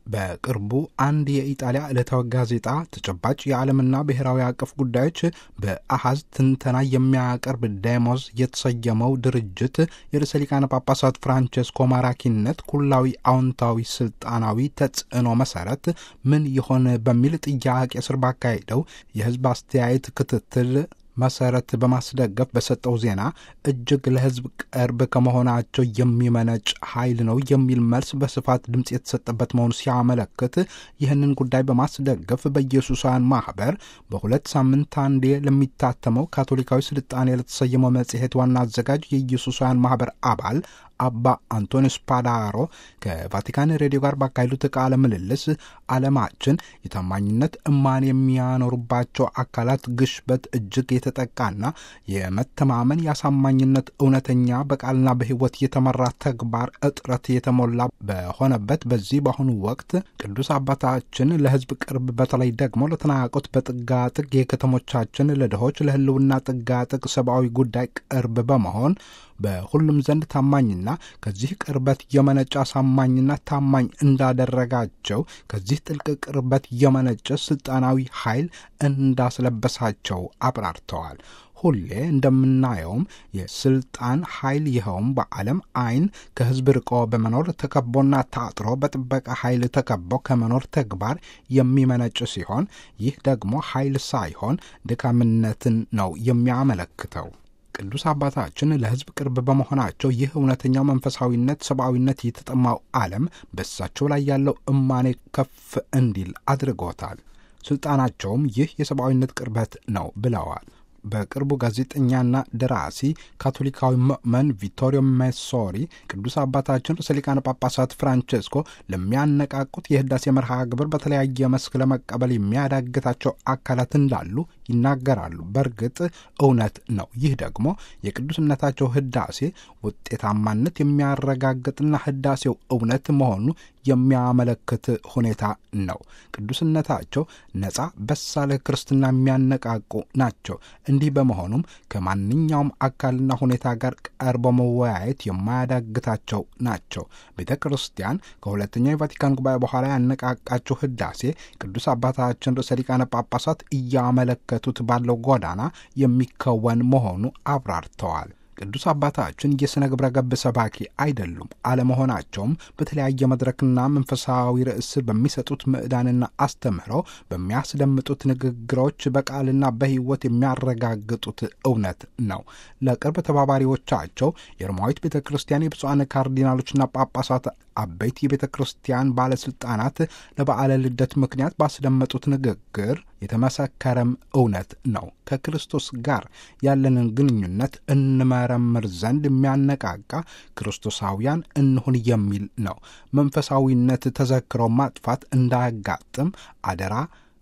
በቅርቡ አንድ የኢጣሊያ ዕለታዊ ጋዜጣ ተጨባጭ የዓለምና ብሔራዊ አቀፍ ጉዳዮች በአሃዝ ትንተና የሚያቀርብ ዴሞዝ የተሰየመው ድርጅት የርዕሰ ሊቃነ ጳጳሳት ፍራንቸስኮ ማራኪነት ኩላዊ አዎንታዊ ስልጣናዊ ተጽዕኖ መሰረት ምን ይሆን በሚል ጥያቄ ስር ባካሄደው የሕዝብ አስተያየት ክትትል መሰረት በማስደገፍ በሰጠው ዜና እጅግ ለሕዝብ ቅርብ ከመሆናቸው የሚመነጭ ኃይል ነው የሚል መልስ በስፋት ድምፅ የተሰጠበት መሆኑ ሲያመለክት ይህንን ጉዳይ በማስደገፍ በኢየሱሳውያን ማህበር በሁለት ሳምንት አንዴ ለሚታተመው ካቶሊካዊ ስልጣኔ ለተሰየመው መጽሔት ዋና አዘጋጅ የኢየሱሳውያን ማህበር አባል አባ አንቶኒ ስፓዳሮ ከቫቲካን ሬዲዮ ጋር ባካሄዱት ቃለ ምልልስ ዓለማችን የታማኝነት እማን የሚያኖሩባቸው አካላት ግሽበት እጅግ የተጠቃና የመተማመን የአሳማኝነት እውነተኛ በቃልና በሕይወት የተመራ ተግባር እጥረት የተሞላ በሆነበት በዚህ በአሁኑ ወቅት ቅዱስ አባታችን ለሕዝብ ቅርብ በተለይ ደግሞ ለተናቆት በጥጋጥግ የከተሞቻችን ለድሆች ለሕልውና ጥጋጥግ ሰብአዊ ጉዳይ ቅርብ በመሆን በሁሉም ዘንድ ታማኝና ከዚህ ቅርበት የመነጨ አሳማኝና ታማኝ እንዳደረጋቸው ከዚህ ጥልቅ ቅርበት የመነጨ ስልጣናዊ ኃይል እንዳስለበሳቸው አብራርተዋል። ሁሌ እንደምናየውም የስልጣን ኃይል ይኸውም በዓለም አይን ከሕዝብ ርቆ በመኖር ተከቦና ታጥሮ በጥበቃ ኃይል ተከቦ ከመኖር ተግባር የሚመነጭ ሲሆን ይህ ደግሞ ኃይል ሳይሆን ድካምነትን ነው የሚያመለክተው። ቅዱስ አባታችን ለሕዝብ ቅርብ በመሆናቸው ይህ እውነተኛው መንፈሳዊነት፣ ሰብአዊነት የተጠማው ዓለም በእሳቸው ላይ ያለው እማኔ ከፍ እንዲል አድርጎታል። ስልጣናቸውም ይህ የሰብአዊነት ቅርበት ነው ብለዋል። በቅርቡ ጋዜጠኛና ደራሲ ካቶሊካዊ ምእመን ቪቶሪዮ ሜሶሪ ቅዱስ አባታችን ርዕሰ ሊቃነ ጳጳሳት ፍራንቼስኮ ለሚያነቃቁት የህዳሴ መርሃ ግብር በተለያየ መስክ ለመቀበል የሚያዳግታቸው አካላት እንዳሉ ይናገራሉ። በእርግጥ እውነት ነው። ይህ ደግሞ የቅዱስነታቸው ህዳሴ ውጤታማነት የሚያረጋግጥና ህዳሴው እውነት መሆኑ የሚያመለክት ሁኔታ ነው። ቅዱስነታቸው ነጻ በሳለ ክርስትና የሚያነቃቁ ናቸው። እንዲህ በመሆኑም ከማንኛውም አካልና ሁኔታ ጋር ቀርቦ መወያየት የማያዳግታቸው ናቸው። ቤተ ክርስቲያን ከሁለተኛው የቫቲካን ጉባኤ በኋላ ያነቃቃቸው ህዳሴ ቅዱስ አባታችን ርዕሰ ሊቃነ ጳጳሳት እያመለከቱት ባለው ጎዳና የሚከወን መሆኑ አብራርተዋል። ቅዱስ አባታችን የሥነ ግብረ ገብ ሰባኪ አይደሉም። አለመሆናቸውም በተለያየ መድረክና መንፈሳዊ ርዕስ በሚሰጡት ምዕዳንና አስተምህረው በሚያስደምጡት ንግግሮች በቃልና በሕይወት የሚያረጋግጡት እውነት ነው። ለቅርብ ተባባሪዎቻቸው የሮማዊት ቤተ ክርስቲያን የብፁዓን ካርዲናሎችና ጳጳሳት አበይት የቤተ ክርስቲያን ባለሥልጣናት ለበዓለ ልደት ምክንያት ባስደመጡት ንግግር የተመሰከረም እውነት ነው። ከክርስቶስ ጋር ያለንን ግንኙነት እንመረምር ዘንድ የሚያነቃቃ ክርስቶሳውያን እንሁን የሚል ነው። መንፈሳዊነት ተዘክሮ ማጥፋት እንዳያጋጥም አደራ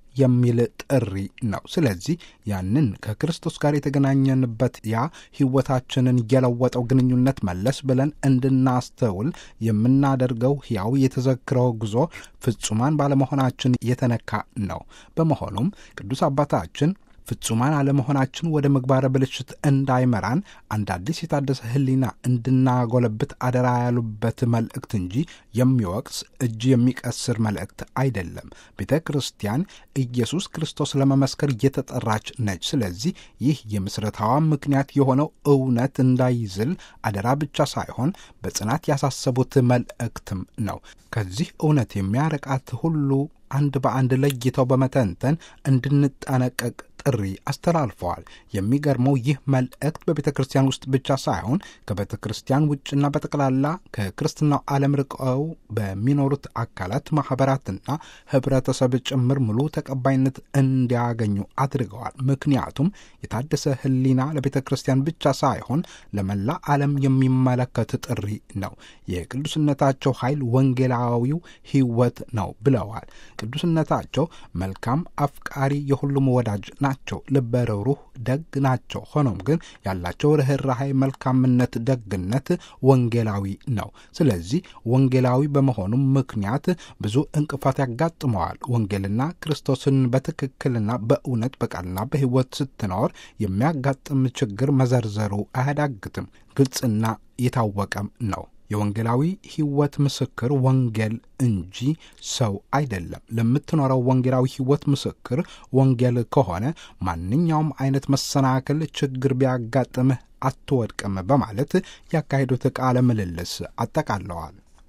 የሚል ጥሪ ነው። ስለዚህ ያንን ከክርስቶስ ጋር የተገናኘንበት ያ ሕይወታችንን የለወጠው ግንኙነት መለስ ብለን እንድናስተውል የምናደርገው ሕያው የተዘክረው ጉዞ ፍጹማን ባለመሆናችን የተነካ ነው። በመሆኑም ቅዱስ አባታችን ፍጹማን አለመሆናችን ወደ ምግባረ ብልሽት እንዳይመራን አንድ አዲስ የታደሰ ሕሊና እንድናጎለብት አደራ ያሉበት መልእክት እንጂ የሚወቅስ እጅ የሚቀስር መልእክት አይደለም። ቤተ ክርስቲያን ኢየሱስ ክርስቶስ ለመመስከር እየተጠራች ነች። ስለዚህ ይህ የምስረታዋ ምክንያት የሆነው እውነት እንዳይዝል አደራ ብቻ ሳይሆን በጽናት ያሳሰቡት መልእክትም ነው። ከዚህ እውነት የሚያረቃት ሁሉ አንድ በአንድ ለይተው በመተንተን እንድንጠነቀቅ ጥሪ አስተላልፈዋል። የሚገርመው ይህ መልእክት በቤተ ክርስቲያን ውስጥ ብቻ ሳይሆን ከቤተ ክርስቲያን ውጭና በጠቅላላ ከክርስትናው ዓለም ርቀው በሚኖሩት አካላት ማኅበራትና ኅብረተሰብ ጭምር ሙሉ ተቀባይነት እንዲያገኙ አድርገዋል። ምክንያቱም የታደሰ ሕሊና ለቤተ ክርስቲያን ብቻ ሳይሆን ለመላ ዓለም የሚመለከት ጥሪ ነው። የቅዱስነታቸው ኃይል ወንጌላዊው ሕይወት ነው ብለዋል። ቅዱስነታቸው መልካም አፍቃሪ፣ የሁሉም ወዳጅ ናቸው። ልበ ርኅሩህ ደግ ናቸው። ሆኖም ግን ያላቸው ርኅራኄ፣ መልካምነት፣ ደግነት ወንጌላዊ ነው። ስለዚህ ወንጌላዊ በመሆኑም ምክንያት ብዙ እንቅፋት ያጋጥመዋል። ወንጌልና ክርስቶስን በትክክልና በእውነት በቃልና በሕይወት ስትኖር የሚያጋጥም ችግር መዘርዘሩ አያዳግትም። ግልጽና የታወቀም ነው። የወንጌላዊ ሕይወት ምስክር ወንጌል እንጂ ሰው አይደለም። ለምትኖረው ወንጌላዊ ሕይወት ምስክር ወንጌል ከሆነ ማንኛውም አይነት መሰናክል፣ ችግር ቢያጋጥምህ አትወድቅም በማለት ያካሄዱት ቃለ ምልልስ አጠቃለዋል።